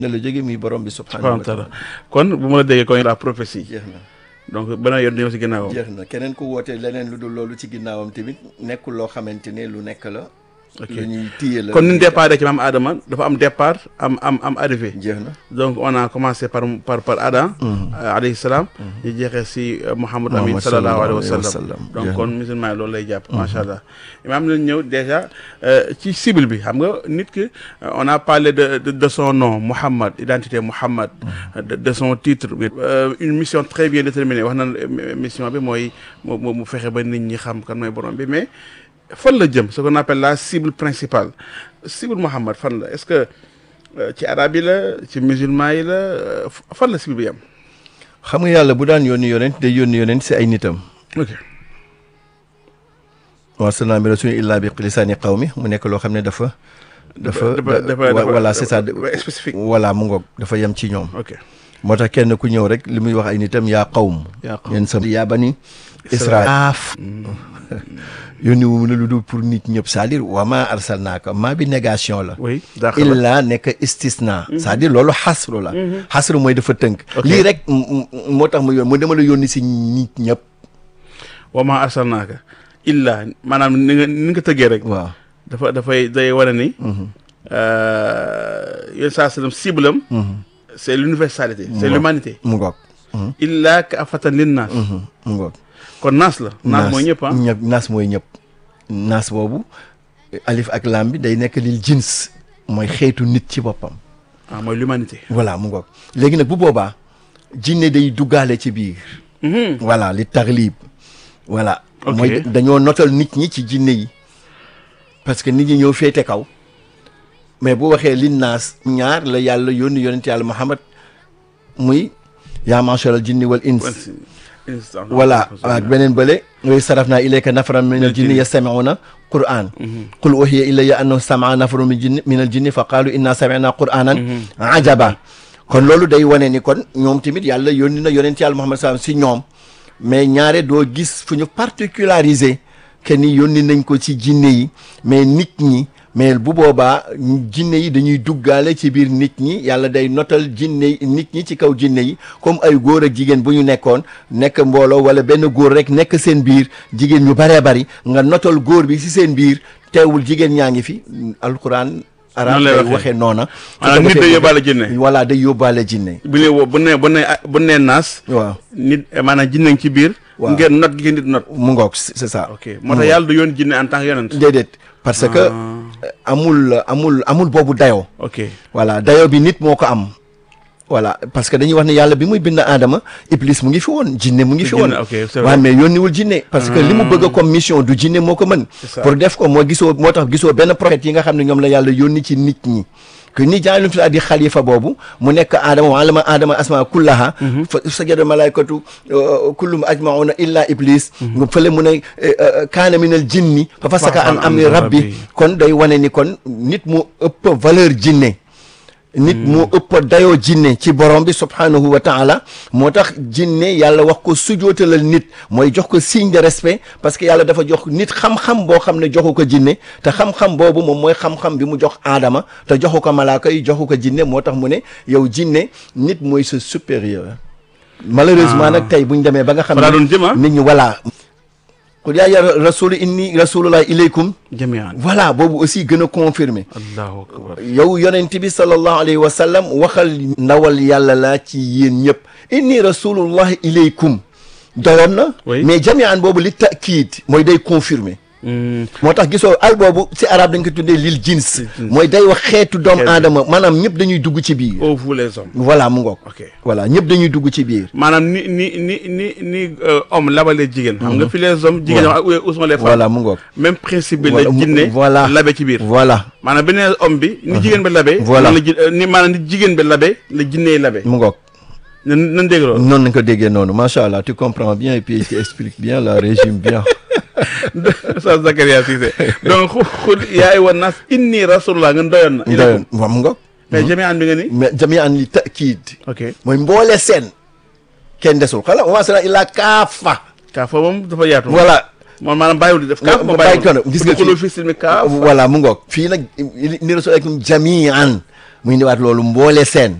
ne la jóge muy borom bi subhanahu wa taala kon bu ma la déggee kon la prophétie jeex na donc beneen yoon ñëw si ginnaawam jeex na keneen ku woote leneen lu dul loolu ci ginnaawam tamit nekkul loo xamante ne lu nekk la ok lu ñuy téye la kon ni ñu départ ci maam Adama dafa am départ am am am arrivé jeex na donc on a commencé par par par Adam euh, alayhi salaam ñu jeexee si euh, Mouhamadou Amin Muhammad sallallahu alayhi wa sallallahu alayhi wa sallam sallam. donc Jeex kon musulman yi loolu lay jàpp macha allah imaam nañ ñëw déjà euh, ci cible bi xam nga nit ki euh, on a parlé de de, de son nom Mouhamad identité Mouhamad de, de son titre euh, une mission très bien déterminée wax na euh, mission bi mooy mu mu mu fexe ba nit ñi xam kan mooy borom bi mais fan la jëm ce qu'on appelle la cible principale cible Mouhamad fan la est-ce que euh, ci arabe yi la ci musulman yi la euh, fan la cible bi yam xam nga yàlla bu daan yónni yonent day yónni yonent si ay nitam ok wa arsalnaa min rasulin illaa bi lisaani qawmi mu nekk loo xam ne dafa dafa dafa dafa wa- dafa voilà c'est ça dafa spécifique voilà mu ngoog dafa yem ci ñoom ok moo tax kenn ku ñëw rek li muy wax ay nitam yaa qawm yaa qawm. yéen sama yaa bani Israël aaf yónni wu ne lu dul pour nit ñëpp c'est-à-dire wa maa arsalnaaka maa bi négation la oui d'accord illa nekk istisna c'est-à-dire loolu xasru la xasru mooy dafa tënk Ok. lii rek m- m- moo tax mu yoon mu dama la yónni si nit ñëpp wa ma arsalnaaka illa maanaam ni nga ni nga tëggee rek waaw dafa dafay day wane ni yéen saa sallam cible am c'est l'universalité c'est Mu l'humanité mu ngoog illa ka afatan lin naas mu ngoog kon naas la naas mooy ñëpp ah ñëpp naas mooy ñëpp naas boobu alif ak lam bi day nekk lil jins mooy xeetu nit ci boppam ah mooy l'humanité voilà mu ngoog léegi nag bu boobaa jinne day duggaale ci biir Mhm. voilà li taglib voilà Ok. mooy dañoo notal nit ñi ci jinne yi parce que nit ñi ñëw féete kaw mais bu waxee lin naas ñaar la yàlla yónni yonent yàlla Muhammad muy yaa masharal jinni wal ins Instant. voilà ak beneen bële yooyu saraf naa ilayka nafaran min al jinni yastamiuna quran qul uhiya ilayya annahu samaa nafaru min jinni min al jinni fa qaalu inna samina quranan ajaba kon loolu day wane ni kon ñoom tamit yàlla yónni na yonent yàlla Muhammad sallam si ñoom mais ñaare doo gis fu ñu particularisé que ni yónni nañ ko ci jinne yi mais nit ñi mais bu boobaa jinne yi dañuy duggaale ci biir nit ñi yàlla day notal jinne yi nit ñi ci kaw jinne yi comme ay góor ak jigéen bu ñu nekkoon nekk mbooloo wala benn góor rek nekk seen biir jigéen ñu baree bari nga notal góor bi ci seen biir teewul jigéen ñaa ngi fi alquran arab Noonu lay day waxee. waxee noona maanaam nit day yóbbaale jinne voilà day yóbbaale jinne bu ne woo bu ne bu ne bu ne naas waaw nit maanaam jinne ngi ci biir Waaw. ngeen not gi nit not mu ngoog c'est ça ok moo tax yàlla du yoon jinne en tant que yonent déedéet parce que euh, amul amul amul boobu dayoo ok voilà dayoo bi nit moo ko am voilà parce que dañuy wax ne yàlla bi muy bind aadama iblis mu ngi fi woon jinne mu ngi fi woon Jinne, ok, c'est vrai. waaw mais yónniwul jinne parce que li mu bëgg a comme mission du jinne moo ko mën ça. pour def ko moo gisoo moo tax gisoo benn prophète yi nga xam ne ñoom la yàlla yónni ci nit ñi que ni jaalum fi di xalifa boobu mu nekk aadama wa alama aadama asma kullaha fa sajada malaykatu euh, kullum ajmauna illa iblis mu fële mu ne euh, euh, kaana minal jinni fa fasaka an amri rabbi kon day wane ni kon nit mu ëpp valeur jinne nit moo ëpp dayoo jinne ci borom bi subhanahu wa taala moo tax jinne yàlla wax ko sujootalal nit mooy jox ko signe de respect parce que yàlla dafa jox nit xam-xam boo xam ne joxu ko jinne te xam-xam boobu moom mooy xam-xam bi mu jox aadama te joxu ko malaaka yi joxu ko jinne moo tax mu ne yow jinne nit mooy sa supérieur malheureusement nag tey bu ñu demee ba nga xam Fa laa doon jëm, ah. nit ñi voilà qul yaa ya rasulu inni rasulullah ilaykum jamian voilà boobu aussi gën a confirmer allahu akbar yow yonent bi sallallahu alayhi wa sallam waxal ndawal yàlla laa ci yéen ñëpp inni rasulullahi ilaykum doyoon na Oui. mais jamian boobu li takiid mooy day confirmer Hmm. moo tax gisoo al boobu ci arab dañ ko tuddee lil jins mooy day wax xeetu doomu Xeet. aadama maanaam ñëpp dañuy dugg ci biir oh vous les hommes voilà mu ngoog ok voilà ñëpp dañuy dugg ci biir maanaam ni ni ni ni ni euh, homme labalee jigéen xam nga fi les hommes jigéen Voilà. ñoo où sont les femmes voilà mu ngoog même principe bi Voilà, la mu- jinne voilà. labe ci biir voilà maanaam beneen homme bi ni jigéen bi labe Voilà. noonu la ji- euh, ni maanaam ni jigéen bi labe la jinnee labe mu ngoog nan nan dégg loolu noonu nañ ko déggee noonu macha allah tu comprends bien et puis tu expliques bien la régime bien sa Zakaria Cissé donc xu xul yaay wan nas inni rasulullah nga doyoon na doyoon waaw mu ngoog mais jami an bi nga ni mais jamian li takiid ok mooy mboole seen kenn desul xala wa masala illa kaafa kaa foofu moom dafa yaatu voilà moom maanaam bàyyiwul di def kaaf ma bàyyi bàyyiwul ko gis nga xuloo fi silmi kaaf voilà mu ngoog fii nag ni rasulakum jamian mu indiwaat loolu mboole seen